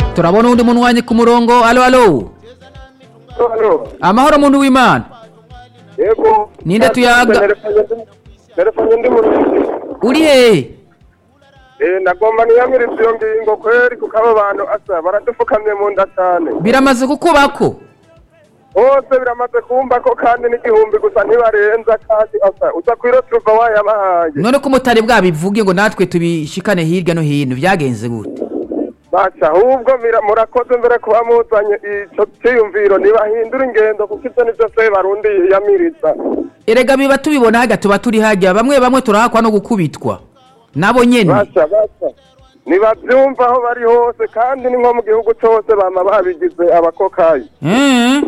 turabona undi muntu wanye ku murongo alo alo Halo. amahoro muntu w'imana Yego. Ninde tuyaga? Telefone ndi mu uri hehe Eh nagomba niyamiriza iyo ngingo kweri kuko abo bantu asa baradufukamye mu nda cyane. biramaze kukubako Bose biramaze kumva ko kandi n'igihumbi gusa ntibarenza kandi asa uza kwiro tuva wayabahaye. none ko mutari bwabivuge ngo natwe tubishikane hirya no hino byagenze gute Baca ahubwo mira- murakoze mbere kuba muzanye ico cyiyumviro ntibahindura ingendo kuko ivyo nivyo se barundi yiyamiriza. erega biba tubibona hajya tuba turi hajya bamwe bamwe turahakwa no gukubitwa nabo nyene Baca baca. Nibavyumva aho bari hose kandi ni nko mu gihugu cose bama babigize abakokayi. Eh,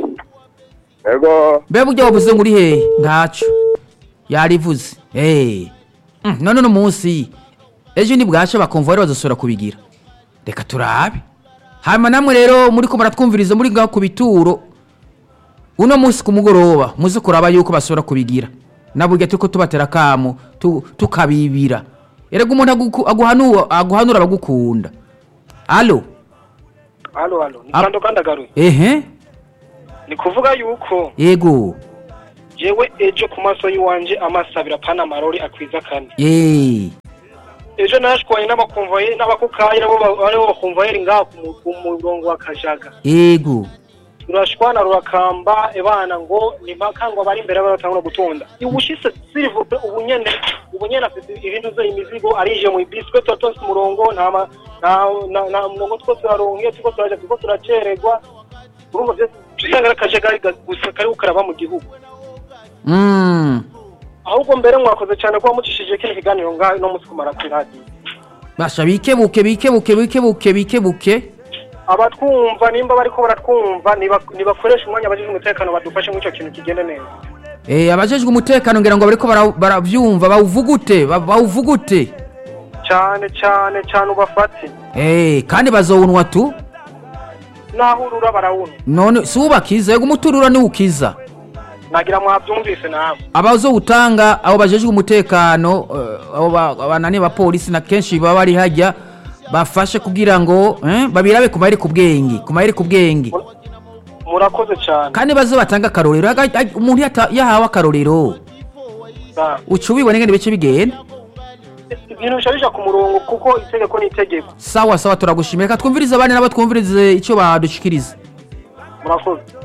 Ego. mbe burya wavuze ngo uri hehe ntaco yarivuze Eh. Mm, none uno munsi ejo nibwasha bakumva rero bazosubira kubigira reka turabe hanyuma namwe rero muri ko muratwumviriza muri ngaho ku bituro uno munsi ku mugoroba muze kuraba yuko basubira kubigira na burya turiko tubatera akamu tu- tukabibira erega umuntu aguku- aguhanu- aguhanura abagukunda alo halo halo ni Ah. kando kandi agaruye ehe ni kuvuga yuko yego jewe ejo ku maso y'iwanje amasabira pana amarori akwiza kane Eh. ejo nashwaye n'abakumvaye n'abakukayi nabo ba- aribo bakumvayeri ngaha ku mu- ku murongo wa kajaga yego turashwana rurakamba ebana ngo ni mpaka ngo abari imbere baratangura gutonda ubushise sirivupe ubu nyene ubu nyene afite ibintu ze imizigo arije mu ibiswe tuba tonse umurongo nta ma- nta nta- nta murongo two turaronke turiko turaja turiko turacererwa urumva vyose usanga ari akajagari ga- gusa kariko karaba mu gihugu Mm. ahubwo mbere mwakoze cyane kuba mucishije kino kiganiro ngaho no munsi kumara kuri radiyo basha bikebuke bikebuke bikebuke bikebuke abatwumva nimba bariko baratwumva niba- nibakoresha umwanya abajije umutekano badufashe muri icyo kintu kigende neza Eh, abajejwe umutekano ngira ngo bariko bara- baravyumva bawuvugute ba- bawuvugute cyane cyane cyane ubafate Eh, kandi bazowunwa tu naho urura barawuna none si ubakiza yego umuturura ni ukiza nagira mwabyumvise nawe abazowutanga abo bajejwe umutekano eh, abo ba- banani bapolisi na kenshi baba bari hajya bafashe kugira ngo eh, babirabe ku mayeri ku bwenge ku mayeri ku bwenge murakoze cyane kandi baze batanga akarorero Aga- aga- umuntu yata- yahawe akarorero Ah, uca ubibona ngene bice bigenda ibintu bishabisha ku murongo kuko itegeko ni itegeko sawa sawa turagushimira reka twumvirize abandi nabo twumvirize icyo badushikiriza murakoze